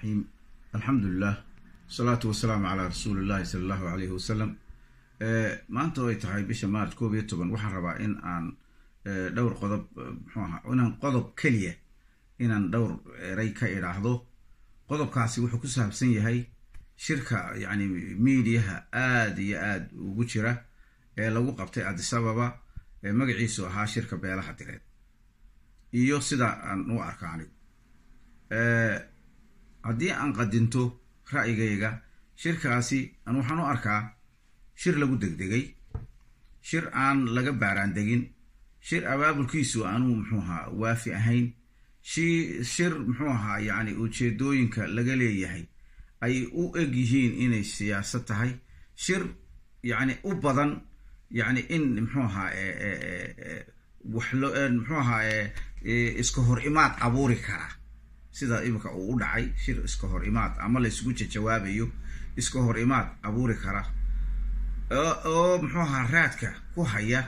raxiim alxamdulilah wasalaatu wasalaamu calaa rasuuli illahi sala allahu alayhi wasalam maanta oo ay tahay bisha maarch koob iyo toban waxaan rabaa in aan dhowr qodob muxuu ahaa inaan qodob keliya inaan dhowr eray ka idhaahdo qodobkaasi wuxuu ku saabsan yahay shirka yacni miidiyaha aada iyo aada ugu jira ee lagu qabtay adisababa ee magaciisu ahaa shirka beelaha direed iyo sida aan u arka anigu haddii aan qadinto ra'yigayga shirkaasi an waxaan u arkaa shir lagu degdegay shir aan laga baaraan degin shir abaabulkiisu aanuu muxuu ahaa waafi ahayn shi shir muxuu ahaa yacni ujeedooyinka laga leeyahay ay u eg yihiin inay siyaasad tahay shir yacni u badan yacni in muxuu ahaa wax lo muxuu ahaa iska hor imaad abuuri kara sida imika uu u dhacay shir iska hor imaad ama la isugu jajawaabayo iska hor imaad abuuri kara oo muxuu ahaa raadka ku haya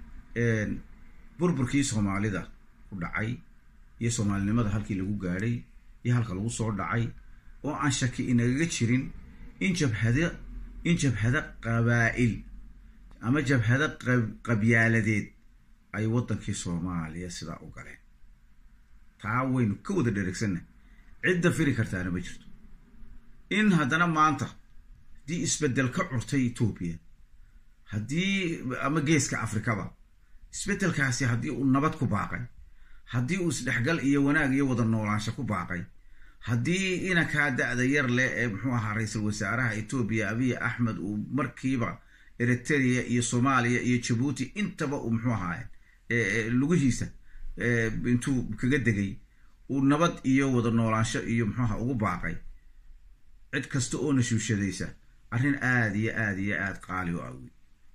burburkii soomaalida ku dhacay iyo soomaalinimada halkii lagu gaadhay iyo halka lagu soo dhacay oo aan shaki inagaga jirin in jabhada in jabhado qabaa'il ama jabhado qabyaaladeed ay waddankii soomaaliya sidaa u galeen taa waynu ka wada dheregsanna cidda firi kartaana ma jirto in haddana maanta haddii isbeddel ka curtay etoobiya haddii ama geeska afrikaba isbeddelkaasi haddii uu nabad ku baaqay haddii uu isdhexgal iyo wanaag iyo wada noolaansho ku baaqay haddii inankaa da-da yar leh ee muxuu ahaa ra-iisul wasaaraha etoobiya abiy axmed uu markiiba eritrea iyo soomaaliya iyo jabuuti intaba uu muxuu ahaa lugihiisa intuu kaga degay uu nabad iyo wada noolaansho iyo muxuuaha ugu baaqay cid kasta oo nashuushadaysa arrin aada iyo aada iyo aada qaali u awey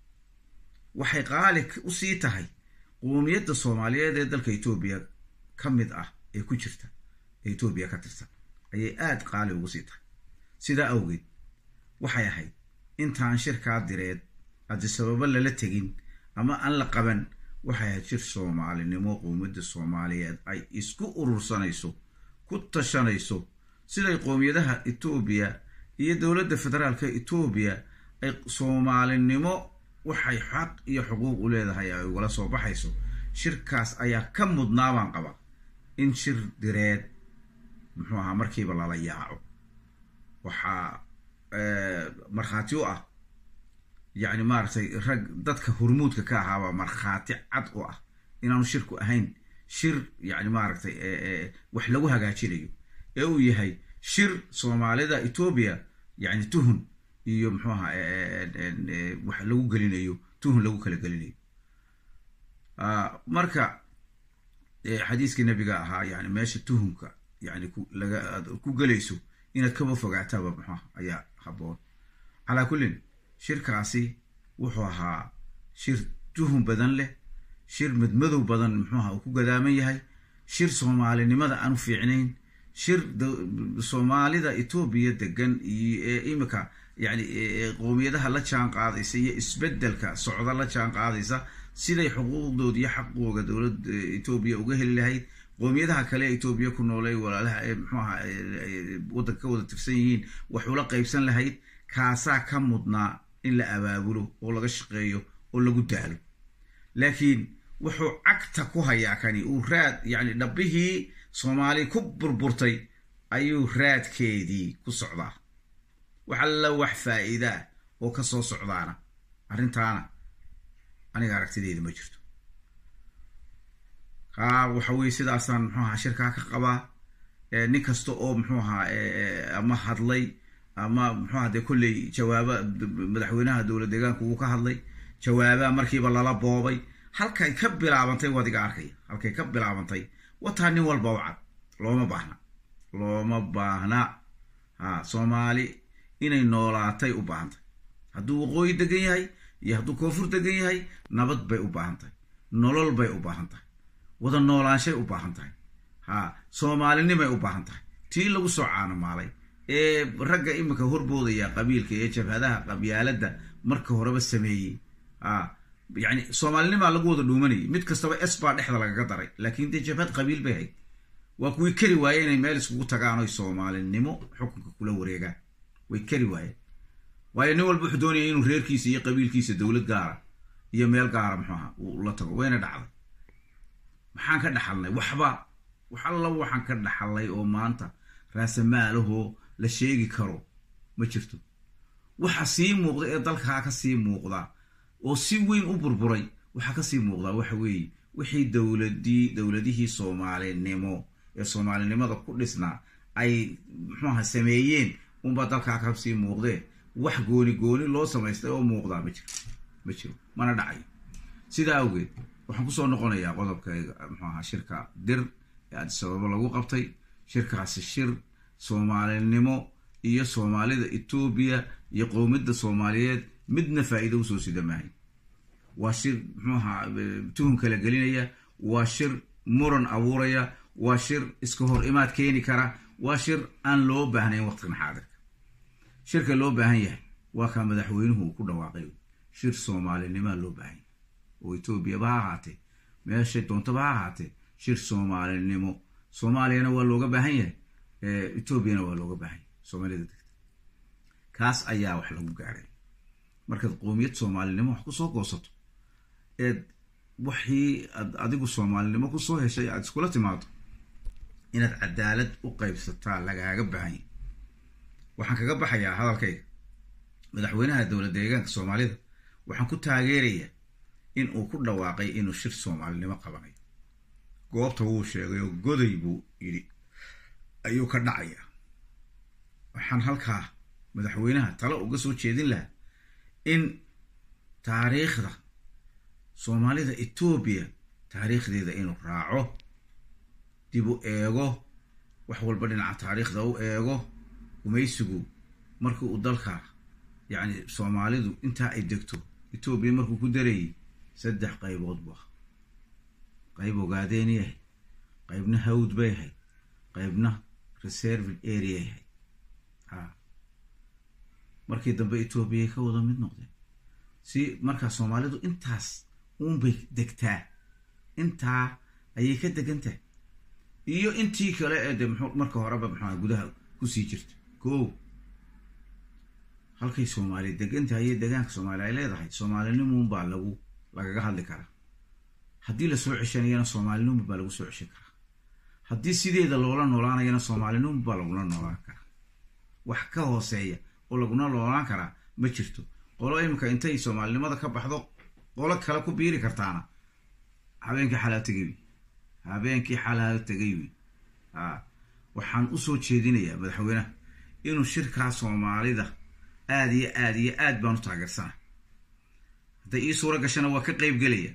waxay qaali usii tahay qoomiyadda soomaaliyeed ee dalka etoobiya ka mid ah ee ku jirta ee etoobiya ka tirsan ayay aada qaali ugu sii tahay sidaa awgeed waxay ahayd intaan shirkaa direed adisababo lala tegin ama aan la qaban waxay ahayd shir soomaalinimo qoomiyadda soomaaliyeed ay isku urursanayso ku tashanayso siday qoomiyadaha etoobiya iyo dowladda federaalka etoobiya ay soomaalinimo waxay xaq iyo xuquuq u leedahay ay ugala soo baxayso shirkaas ayaa ka mudnaabaan qaba in shir direed muxuu ahaa markiiba lala yaaco waxaa markhaati u ah yacni maaragtay rag dadka hormuudka ka ahaabaa markhaati cad u ah inaanu shirku ahayn shir yacni maaragtay wax lagu hagaajinayo ee uu yahay shir soomaalida etoobiya yacni tuhun iyo muxuu ahaa wax lagu gelinayo tuhun lagu kala gelinayo marka xadiiskii nabiga ahaa yani meesha tuhunka yani laga ku gelayso inaad kaba fogaataaba muxuuha ayaa haboon calaa kullin shirkaasi wuxuu ahaa shir tuhun badan leh shir madmadow badan muxuuha uu ku gadaaman yahay shir soomaalinimada aan u fiicnayn shir soomaalida etoobiya degan iyo ee imika yani qoomiyadaha la jaan qaadaysa iyo isbeddelka socda la jaan qaadaysa siday xuquuqdooda iyo xaqooga dowladda etoobiya uga heli lahayd qoomiyadaha kale ee etoobiya ku noolay walaalaha ee muxuu aha waddanka ka wada tirsan yihiin wax ula qaybsan lahayd kaasaa ka mudnaa in la abaabulo oo laga shaqeeyo oo lagu daalo laakiin wuxuu cagta ku hayaa kani uu raad yacni dhabbihii soomaali ku burburtay ayuu raadkeedii ku socdaa wax alla wax faa'iidaa oo ka soo socdaana arrintaana aniga aragtideyda ma jirto kaa waxa weye sidaasaan muxuu ahaa shirkaa ka qabaa nin kasta oo muxuu ahaa ama hadlay ama muxuu aha dee kolley jawaaba madaxweynaha dowlad deegaanku wuu ka hadlay jawaabaa markiiba lala boobay halkay ka bilaabantay waad iga arkaya halkay ka bilaabantay wataa nin walba u cad looma baahna looma baahna ha soomaali inay noolaatay u baahan tahay hadduu waqooyi degan yahay iyo hadduu koonfur degan yahay nabad bay u baahan tahay nolol bay u baahan tahay wada noolaanshay u baahan tahay ha soomaalinimay u baahan tahay tii lagu soo caanamaalay ee ragga iminka horboodaya qabiilka ee jabhadaha qabyaaladda marka horeba sameeyey a yani soomaalinimaa lagu wada dhuumanayay mid kastaba s baa dhexda lagaga daray laakiin dee jabhad qabiil bay hayd waa kuwii kari waaye inay meel iskugu tagaan oy soomaalinimo xukunka kula wareegaan way kari waayeen waayo nin walba wuxuu doonaya inuu reerkiisa iyo qabiilkiisa dowlad gaara iyo meel gaara muxuu aha uu la tago wayna dhacday maxaan ka dhaxalnay waxba wax alla waxaan ka dhaxalnay oo maanta raasamaalahoo la sheegi karo ma jirto waxa sii muuqda ee dalkaa ka sii muuqda oo si weyn u burburay waxaa kasii muuqdaa waxa weeye wixii dowladii dowladihii soomaalinimo ee soomaalinimada ku dhisnaa ay muxuaha sameeyeen unbaa dalkaa kasii muuqdee wax gooni gooni loo samaystay oo muuqdaa ma jiro ma jiro mana dhacayo sidaa awgeed waxaan kusoo noqonayaa qodobkayga muxuaha shirka dir ee adisababo lagu qabtay shirkaasi shir soomaalinimo iyo soomaalida etoobiya iyo qowmiyadda soomaaliyeed midna faa'iido usoo sida maahay waa shir muxuaha tuhun kala gelinaya waa shir muran abuuraya waa shir iska hor imaad keeni kara waa shir aan loo baahnayn waqtigan xaadirka shirka loo baahan yahay waa kaa madaxweynuhu uu ku dhawaaqay shir soomaalinimaa loo baahan yahay oo etoobiyaba ha ahaatee meeshay doontaba ha ahaatee shir soomaalinimo soomaaliyana waa looga baahan yahay etoobiyana waa looga baahan yahay soomaalida degta kaas ayaa wax lagu gaadhay markaad qoomiyad soomaalinimo wax kusoo goosato eed waxii ad adigu soomaalinimo kusoo heshay aad iskula timaado inaad cadaalad u qaybsataa lagaaga baahanya waxaan kaga baxayaa hadalkayga madaxweynaha dowlad deegaanka soomaalida waxaan ku taageerayaa in uu ku dhawaaqay inuu shir soomaalinimo qabanayo goobta wuu sheegay oo goday buu yidhi ayuu ka dhacayaa waxaan halkaa madaxweynaha talo uga soo jeedin lahaa in taariikhda soomaalida etoobiya taariikhdeeda inuu raaco dib u eego wax walba dhinaca taariikhda u eego gumaysigu markii uu dalka yacni soomaalidu intaa ay degto etoobiya markuu ku darayay saddex qaybood bu ah qayb ogaadeen yahay qaybna hawd bay ahayd qaybna reserved area yahay ha markii dambe etoobiyay ka wada mid noqdeen si markaa soomaalidu intaas uunbay degtaa intaa ayay ka degan tahay iyo intii kale ee de mxu marka horeba maxua gudaha kusii jirta ko halkay soomaaliya degan tahay iyo deegaanka soomaaliya ay leedahay soomaalinimun baa lagu lagaga hadli karaa haddii lasoo ceshanayana soomaalinimun baa lagu soo ceshan karaa haddii sideeda loola noolaanayana soomaalinimun baa lagula noolaan karaa wax ka hooseeya oo laguna noolaan karaa ma jirto qolo iminka intay soomaalinimada ka baxdo qolo kale ku biiri kartaana habeenkii xalaa tegay wy habeenkii xalaa tegay wy a waxaan usoo jeedinayaa madaxweynaha inuu shirkaa soomaalida aada iyo aad iyo aad baan u taageersana hadday ii suuro gashana waa ka qeyb gelaya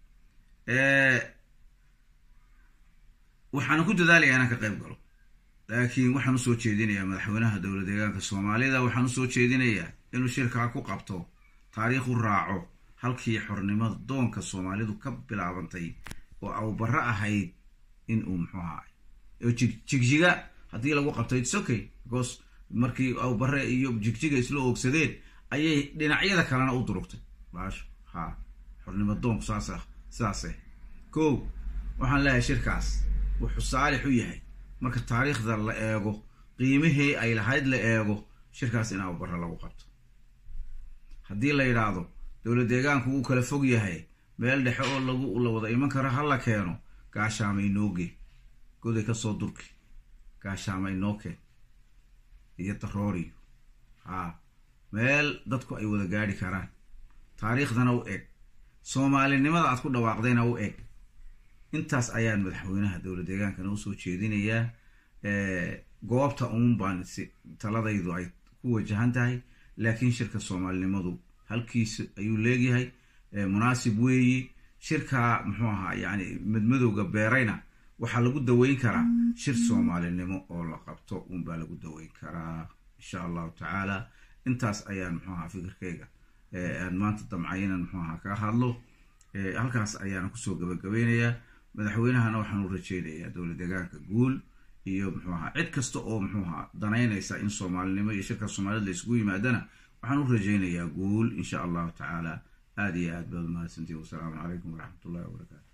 waxaana ku dadaalaya inaan ka qayb galo laakiin waxaan usoo jeedinayaa madaxweynaha dowlad deegaanka soomaalida waxaan usoo jeedinayaa inuu shirkaa ku qabto taariikhu raaco halkii xornimada doonka soomaalidu ka bilaabantay oo awbarro ahayd in uu muxuu ahaay oo jigjiga haddii lagu qabto its okay because markii awbarre iyo jigjiga isla oogsadeen ayay dhinacyada kalena u durugtay baasho ha xornimo doonku saas sidaase ko waxaan leeyahay shirkaas wuxuu saalix u yahay marka taariikhda la eego qiimihii ay lahayd la eego shirkaas in awbarre lagu qabto haddii la yidhaahdo dowlad deegaanku wuu kala fog yahay meel dhexe oo lagu la wada iman karo ha la keeno gaashaama inooge goday kasoo durki gaashaama inooke iyo darooriyo haa meel dadku ay wada gaadhi karaan taariikhdana u eg soomaalinimada aad ku dhawaaqdayna u eg intaas ayaan madaxweynaha dowlad deegaankana usoo jeedinayaa goobta uun baan si taladaydu ay ku wajahan tahay laakiin shirka soomaalinimadu halkiisa ayuu leegyahay munaasib weeyi shirkaa muxuu ahaa yani madmadowga beerayna waxaa lagu daweyn karaa shir soomaalinimo oo la qabto uunbaa lagu daweyn karaa insha allahu tacaala intaas ayaan muxuu ahaa fikirkayga aan maanta damcay inaan muxuu ahaa kaga hadlo halkaas ayaana kusoo gabagabeynayaa madaxweynahana waxaan u rajeynayaa dowlad deegaanka guul iyo muxuu ahaa cid kasta oo muxuu ahaa danaynaysa in soomaalinimo iyo shirka soomaalida la isugu yimaadana waxaan u rajeynayaa guul insha allahu tacaala aada iyo aad baad umahadsantihi wasalaamu calaykum waraxmat ullahi wabarakaatu